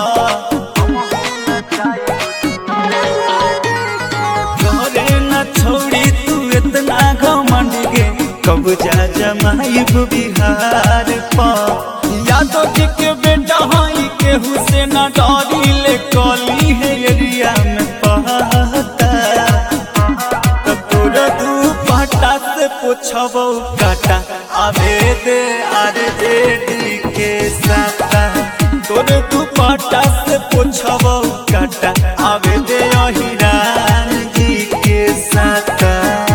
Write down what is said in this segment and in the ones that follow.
घरे न छोड़ी तू इतना घमंड गे कब जा जमाइब बिहार पर यादव जी के बेटा हई केहू से न डरी ले कली है एरिया में पहता तब तोरा दू पाटा से पूछबो काटा आवे दे आरे दे डी के साता तोरे दू पाटा से पूछबो काटा आवे दे अहिरान जी के साता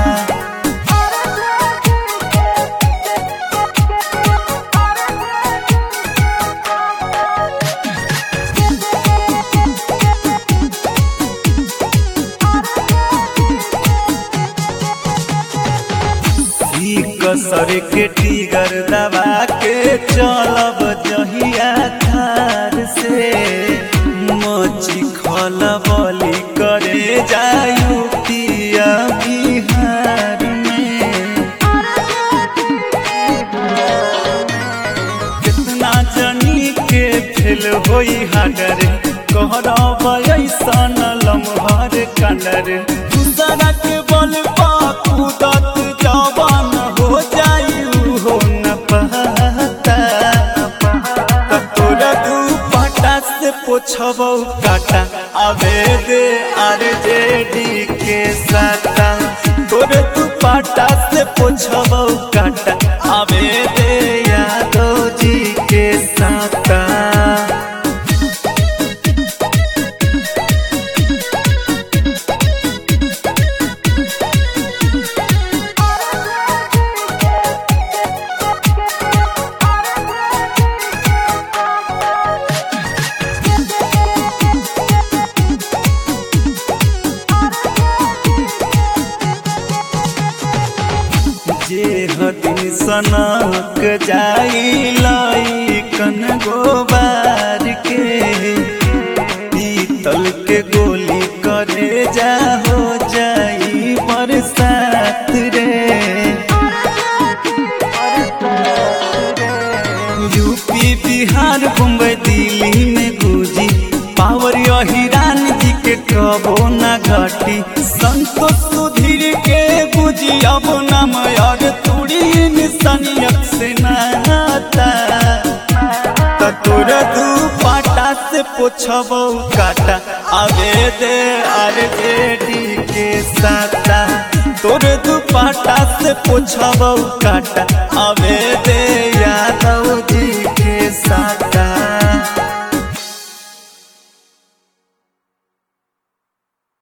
ई कसर के टीगर दबा के चलब जहिया थार से मची खल बली करे जायु पिया बिहार में कितना जनी के फेल होई हाडर कहरब ऐसन लम्हर कंडर दूसरा के बल पा कूदत जवान हो जाई हो न पता तोरा दू पाटा से पोछबौ काटा आवे दे आर जे डी के साता तोरे दू पाटा से पोछबौ काटा आवे दे यादव जी के साता जे हदिन सनक जाई लइकन गोबार के पीतल के गोली करे जा हो जाई बरसात रे यूपी बिहार मुंबई दिल्ली में गुजी पावर हिरान जी के कबो न घटी संतोष सुधीर के गुजी अब नाम और तुड़ी निशानियत से नाता तोर दू पाटा से पोछबौ काटा आवे दे आर जे डी के साता तोर दू पाटा से पोछबौ काटा आवे